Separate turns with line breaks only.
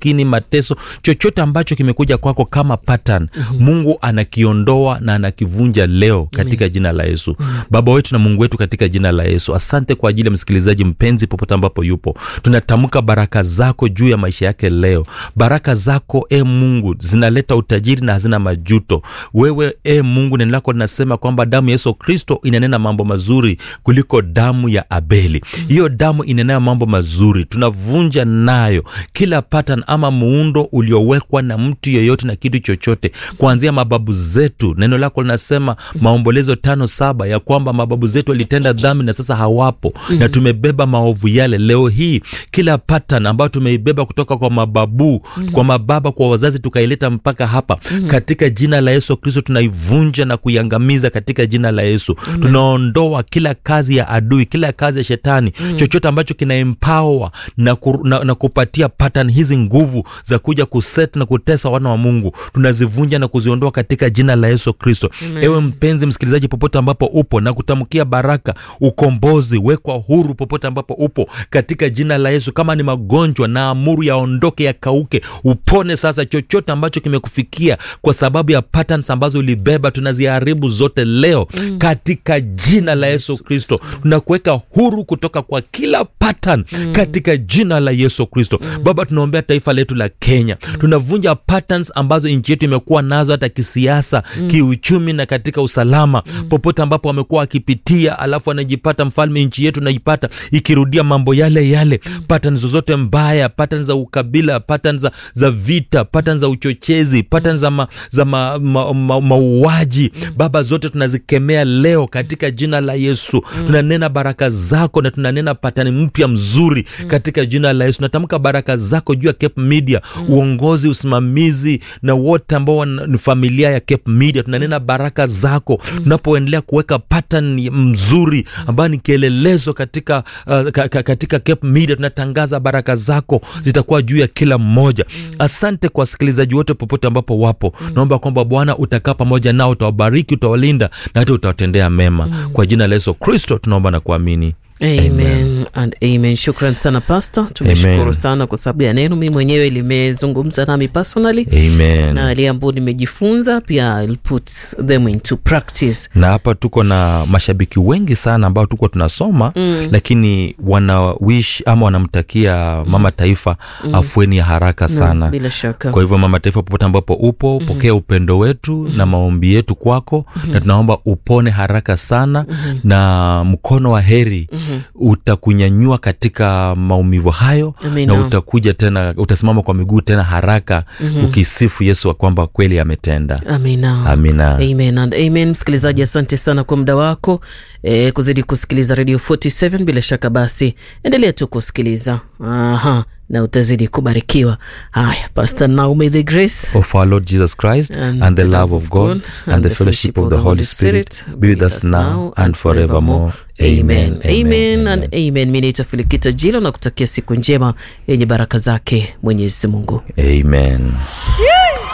umaskini mateso chochote ambacho kimekuja kwako kama pattern mm-hmm. mungu anakiondoa na anakivunja leo katika jina la yesu mm-hmm. baba wetu na mungu wetu katika jina la yesu asante kwa ajili ya msikilizaji mpenzi popote ambapo yupo tunatamka baraka zako juu ya maisha yake leo baraka zako e mungu zinaleta utajiri na hazina majuto wewe e mungu neno lako linasema kwamba damu ya yesu kristo inanena mambo mazuri kuliko damu ya abeli hiyo damu inenayo mambo mazuri tunavunja nayo kila pattern ama muundo uliowekwa na mtu yeyote na kitu chochote kuanzia mababu zetu neno lako linasema maombolezo tano saba ya kwamba mababu zetu walitenda dhambi na sasa hawapo mm-hmm. na tumebeba maovu yale leo hii kila pattern ambayo tumeibeba kutoka kwa mababu mm-hmm. kwa mababa kwa wazazi tukaileta mpaka hapa mm-hmm. katika jina la yesu kristo tunaivunja na kuiangamiza katika jina la yesu mm-hmm. tunaondoa kila kazi ya adui kila kazi ya shetani mm-hmm. chochote ambacho kina empower na, ku, na, na kupatia pattern hizi nguvu za kuja kuset na kutesa wana wa mungu tunazivunja na kuziondoa katika jina la yesu kristo ewe mpenzi msikilizaji popote ambapo upo na kutamkia baraka ukombozi wekwa huru popote ambapo upo katika jina la yesu kama ni magonjwa na amuru yaondoke yakauke upone sasa chochote ambacho kimekufikia kwa sababu ya patterns ambazo ulibeba tunaziharibu zote leo mm. katika jina la yesu kristo tunakuweka huru kutoka kwa kila pattern mm. katika jina la yesu kristo mm. baba tunaombea taifa letu la kenya mm. tunavunja patterns ambazo nchi yetu imekuwa nazo hata kisiasa mm. kiuchumi na katika usalama mm. popote ambapo wamekuwa wakipitia alafu anajipata mfalme nchi yetu naipata ikirudia mambo yale yale mm. patterns zozote mbaya patterns za ukabila patterns za, za vita patterns za uchochezi patterns za, ma, za ma, ma, ma, mauaji mm. baba zote tunazikemea leo katika jina la yesu mm. tunanena baraka zako na tunanena patani mpya mzuri mm. katika jina la yesu natamka baraka zako juu ya cape media mm. uongozi usimamizi na wote ambao ni familia ya cape media tunanena baraka zako mm. tunapoendelea kuweka pattern mzuri ambayo ni kielelezo katika uh, ka, ka, katika cape media tunatangaza baraka zako zitakuwa juu ya kila mmoja mm. asante kwa wasikilizaji wote popote ambapo wapo mm. naomba kwamba bwana utakaa pamoja nao utawabariki utawalinda na hata utawatendea mema mm. kwa jina la yesu kristo tunaomba na kuamini
amen, amen. and amen shukran sana pasta tumeshukuru sana kwa sababu ya neno mi mwenyewe limezungumza nami personally
amen
na yale ambayo nimejifunza pia I'll put them into practice
na hapa tuko na mashabiki wengi sana ambao tuko tunasoma mm. lakini wana wish ama wanamtakia mm. mama taifa mm. afueni ya haraka sana
no, bila shaka
kwa hivyo mama taifa popote ambapo upo mm. pokea upendo wetu mm. na maombi yetu kwako mm. na tunaomba upone haraka sana mm. na mkono wa heri mm mm-hmm. utakunyanyua katika maumivu hayo
Amina.
na utakuja tena utasimama kwa miguu tena haraka mm-hmm. ukisifu yesu wa kwamba kweli ametenda
amina
amina
amen and amen msikilizaji asante sana kwa muda wako e, kuzidi kusikiliza radio 47 bila shaka basi endelea tu kusikiliza aha na utazidi kubarikiwa haya pastor now may the grace
of our lord jesus christ and, and the love of god and the fellowship of the holy spirit be with us now and forevermore
amen amen and amen mi naitwa filikita jilo na kutakia siku njema yenye baraka zake mwenyezi mungu
amen
yeah!